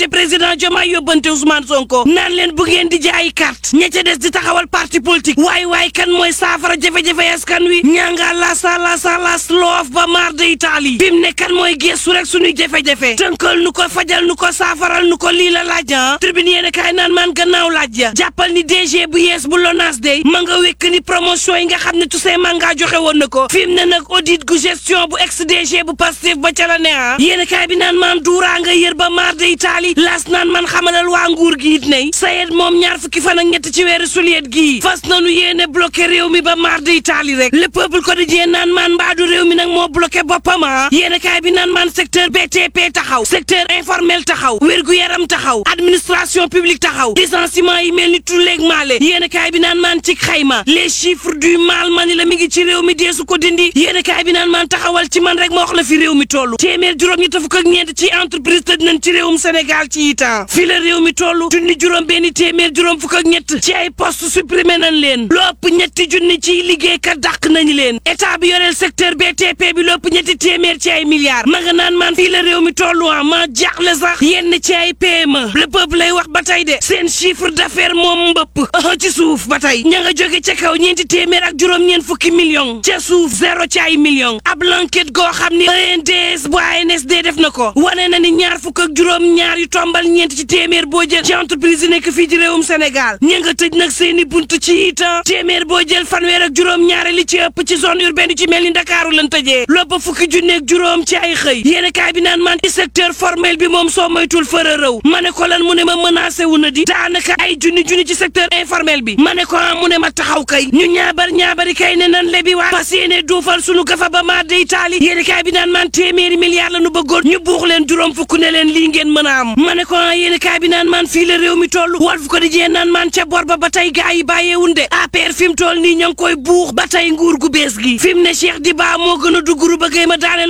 te président Diomaye yóbbante Ousmane Sonko naan leen bu ngeen di jaayi carte ña ca des di taxawal parti politique waay waay kan mooy saafara jafe-jafe askan wi ñanga lasa lasa las loof ba maar de Italie fi mu ne kan mooy gestu rek suñuy jafe-jafe tënkal nu ko fajal nu ko saafaral nu ko lii la laaj ah tribune yéen kaay naan maan gannaaw laaj ya jàppal ni DG bu yees bu LONASE day ma nga wekk ni promotion yi nga xam ne Toussaint Manga joxe woon na ko fi mu ne nag audit gu gestion bu ex DG bu Pastef ba ca la ne ah yéen kaay bi naan maan duuraa nga yër ba maar de Italie laas naan man xamalal waa nguur gi it nay sayet moom ñaar fukki fan ak ñett ci weeru suliet gii fas nanu yéene bloqué réew mi ba maar de Italie rek le peuple quotidien naan maan mbaadu réew mi nag moo bloqué boppam ah yéen kaay bi naan maan secteur BTP taxaw secteur informel taxaw wérgu yaram taxaw administration publique taxaw licenciement yi mel ni tulleeg maale yéen kaay bi naan maan ci xayma les chiffres du mal mani la mi ngi ci réew mi deesu ko dindi yéen kaay bi naan maan taxawal ci man rek ma wax la fi réew mi toll téeméer juróom ñett fukk ak ñeent ci entreprise tëj nañ ci réewum Sénégal ci itam fi la réew mi toll junni juróom benn téeméer juróom fukk ak ñett ci ay poste supprimé nañ leen lopp ñetti junni ciy liggéeykat dàq nañ leen état bi yoreel secteur BTP bi lopp ñetti téeméer ci ay milliards ma nga naan maan fii la réew mi tollu ah ma jaaxle sax yenn ci ay PME le peuple lay wax ba tey de seen chiffre d'affaires moom mbëpp ci suuf ba tey ña nga jóge ca kaw ñeenti téeméer ak juróom-ñeent fukki millions ca suuf zéro ci ay millions ab l'enquête goo xam ni ENDS bu ANSD def na ko wane na ni ñaar fukk ak juróom-ñaar yu tombal ñeent ci téeméer boo jël ci entreprise yi nekk fii ci réewum Sénégal ña nga tëj nag seeni buntu ci itam téeméer boo jël fanweer ak juróom-ñaari li ci ëpp ci zone urbaine ci mel ni Ndakaaru lan tëjee loppa fukki junneeg juróom ci ay xëy yéen kaay bi naan man ci secteur formel bi moom soo moytul fëra rëw ma ne ko lan mu ne ma menacé wu na di daanaka ay junni junni ci secteur informel bi ma ne ko mu ne ma taxaw kay ñu ñaabar ñaabari kay ne nan lebi waa parce yéene duufal sunu gafa ba maar de Italie yéen kaay bi naan man téeméeri milliards la nu bëggoon ñu buux leen juróom fukk ne leen lii ngeen mën a am ma ne ko yéen kaay bi naan man fii la réew mi toll Walf ko di jee naan man ca bor ba ba tey gaa yi bàyyeewun de APR fi mu toll nii ñoo ngi koy buux ba tey nguur gu bees gi fi mu ne Cheikh Diba moo gën a dugguru ba gay ma daane